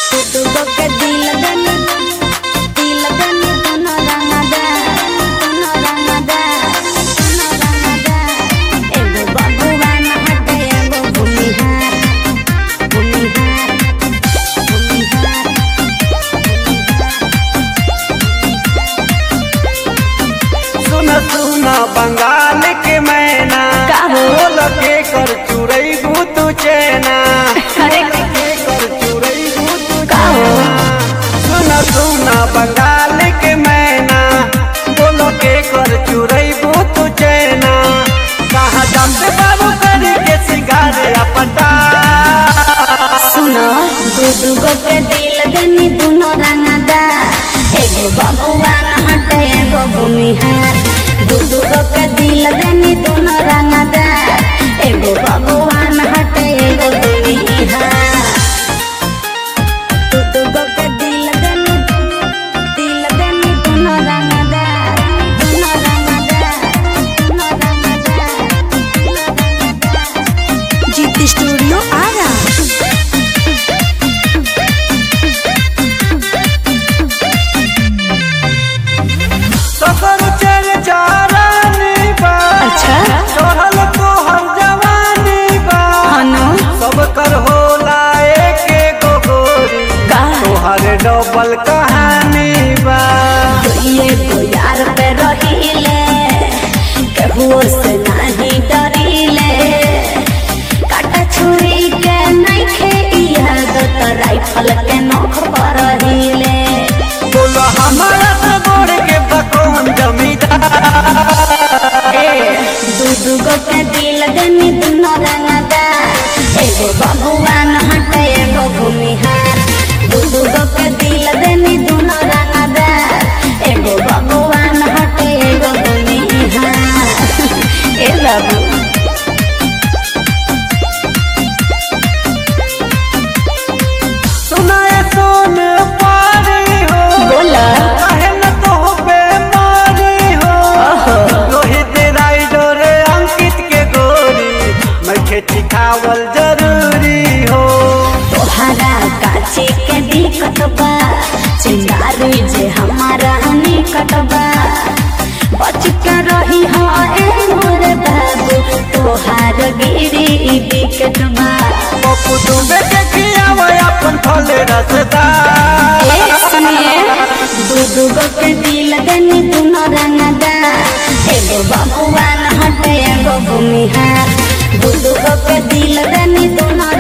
तू तो के दिल देनी दिल देनी दोनों रंगदा दोनों रंगदा दोनों रंगदा एगो भगवान हटे एगो भूमिहार भूमिहार भूमिहार सुन सुन बंगाल के मैना का हो? बोल के कर चुरई तू चैना अरे के कर चुरई तू का हो? सुन सुन बंगाल के मैना बोल के कर चुरई तू चैना कहाँ जाते बाबू करी के सिंगार अपटा सुनो दू दूगो के दिल देनी दोनों रंगदा एगो भगवान हटे एगो भूमिहार दू दूगो के दिल देनी दोनों रंगदा एगो भगवान हटे एगो भूमिहार दू दूगो के दिल देनी दिल देनी दोनों रंगदा दोनों रंगदा दोनों रंगदा दोनों रंगदा जीत स्टूडियो आ रहा सफर चल चारानी बा अच्छा चढ़ल तो हर जवानी बा हनु सब कर होला एक गोरी का तोहर डबल कहानी बा ये तो यार पे रहीले केहुओ से नहीं डरीले काटा छुरी के नहीं खे याद तो राइफल के नोख पर रहीले बोलो हमारा तो गोड़ के बकौन जमीदार दू दूगो के दिल देनी दोनों रंगदा एगो भगवान हटे एगो भूमिहार दू दूगो के दिल देनी दोनों रंगदा एगो भगवान हटे एगो भूमिहार ए बाबू सुनाए सोन पारी हो बोला कहे न तो बेमारी हो ओहो। रोहित राइडर अंकित के गोरी मैं खेती खावल जरूरी हो तोहरा काची के दिक्कत बा चिंगारी जे हमारा निकट बा बच के रही हो ए मोर बाबू तोहार गिरी विकेट बा पप्पू डूबे के खियावे अपन फल रसदार ए सुनिए दू दूगो के दिल देनी दोनों रंगदा एगो भगवान हटे एगो भूमिहार दू दूगो के दिल देनी दोनों